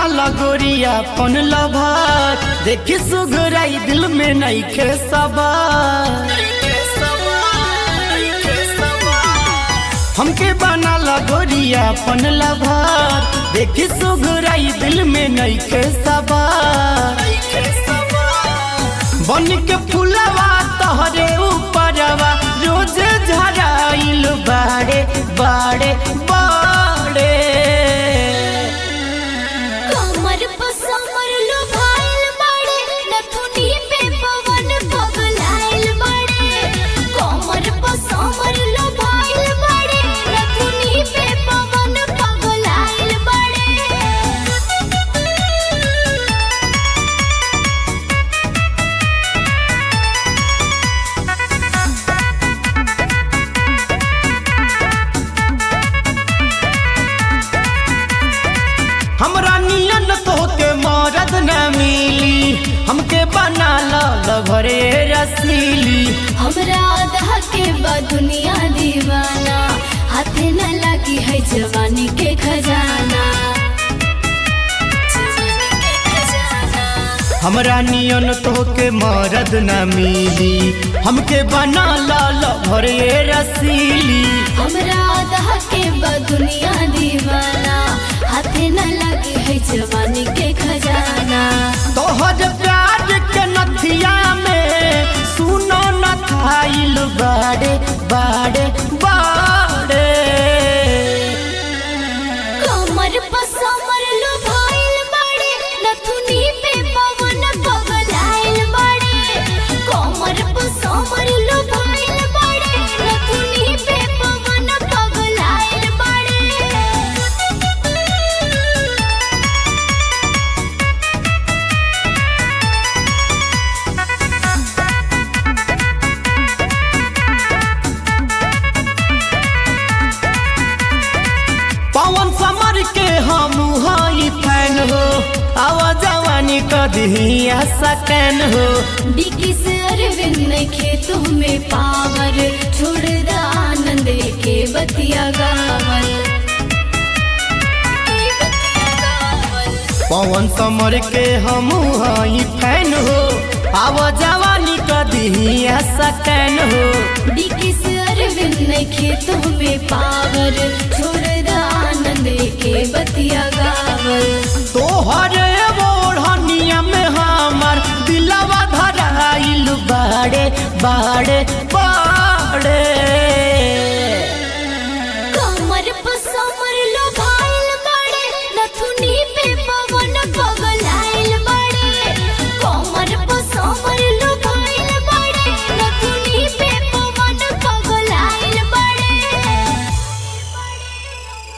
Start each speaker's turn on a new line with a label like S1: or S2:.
S1: लगोरिया पन लभार देखी सुगराई दिल में नहीं खे सवार हमके बना लगोरिया पन लभार देखी सुगराई दिल में नहीं खे सवार बन के फुलवा तोहरे ऊपरवा रोज झराइल बाड़े बाड़े बाड़े
S2: कमर पर समर लो भाइल बड़े नथुनी पे पवन पगलाइल बड़े कमर पर समर लो भाइल बड़े नथुनी पे पवन पगलाइल बड़े
S1: हमरा नियन तोहके मरद न मिली हमके बना ल भरे रसीली
S2: हमरा आधा के बा दुनिया दीवाना हाथे न लगी है जवानी के खजाना जवानी के खजाना
S1: हमरा नियन तोहके मरद न मिली हमके बना ल भरे रसीली
S2: हमरा आधा के बा दुनिया दीवाना हाथे न लगी है जवानी के खजाना
S1: तोहर प्यार के नथिया में सुनो न खाइल बाड़े बाड़े बाड़े
S2: कमर पर समर लो भाइल बड़े नथुनी पे पवन पगलाइल बड़े कमर पर समर लो भाइल बड़े नथुनी पे पवन पगलाइल बड़े
S1: पवन समर के हम हई फैन हो आवा जवानी कदिया सकैन हो
S2: डिकी से अरविंद के तुम्हें पावर छोड़ द आनंद के बतिया गावल के बतिया गावल
S1: पवन समर के हम हई फैन हो आवा जवानी कदिया सकैन हो
S2: डिकी से अरविंद के तुम्हें पावर छोड़ द आनंद के बतिया गावल
S1: तोहर ओढ़निया में हमर दिलवा धराइल बाड़े बाड़े